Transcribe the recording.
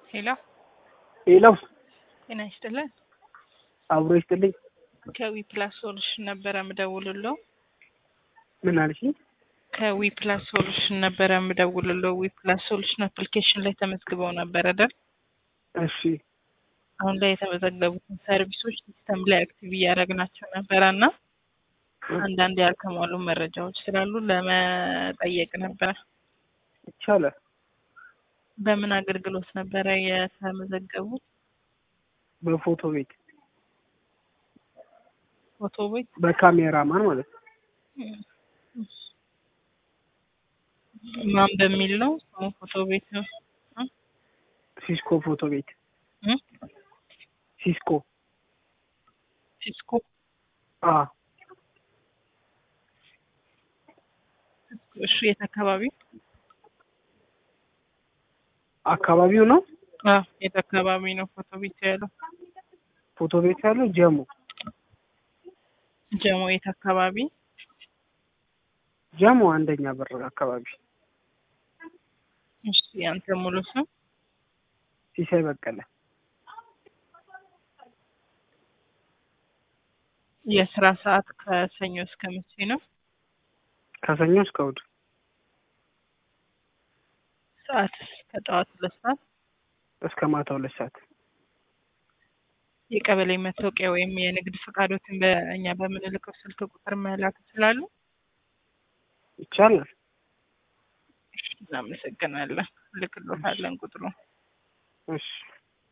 ሄሎ ሌላው ጤና ይስጥልን። አብሮ ይስጥልኝ። ከዊ ፕላስ ሶሉሽን ነበረ ምደውልለው። ምን አልሽ? ከዊ ፕላስ ሶሉሽን ነበረ ምደውልለው። ዊ ፕላስ ሶሉሽን አፕሊኬሽን ላይ ተመዝግበው ነበር አይደል? እሺ አሁን ላይ የተመዘገቡትን ሰርቪሶች ሲስተም ላይ አክቲቭ እያደረግናቸው ነበረ እና አንዳንድ ያልተሟሉ መረጃዎች ስላሉ ለመጠየቅ ነበረ። ይቻላል። በምን አገልግሎት ነበረ የተመዘገቡት? በፎቶ ቤት ፎቶ ቤት በካሜራማን ማለት ነው። ማን በሚል ነው ስሙ? ፎቶ ቤት ነው። ሲስኮ ፎቶ ቤት እ? ሲስኮ ሲስኮ አ እሺ፣ የት አካባቢ? አካባቢው ነው አዎ፣ የት አካባቢ ነው ፎቶ ቤት ያለው? ፎቶ ቤት ያለው ጀሙ ጀሞ የት አካባቢ? ጀሙ አንደኛ በር አካባቢ እሺ፣ ያንተ ሙሉ ስም? ሲሳይ በቀለ የስራ ሰዓት ከሰኞ እስከ መቼ ነው? ከሰኞ እስከ እሑድ ሰዓት ከጠዋት ሁለት ሰዓት እስከ ማታ ሁለት ሰዓት የቀበሌ መታወቂያ ወይም የንግድ ፈቃዶትን በእኛ በምንልከው ስልክ ቁጥር መላክ ይችላሉ? ይቻላል። እናመሰግናለን። ልክሎታለን ቁጥሩ እሺ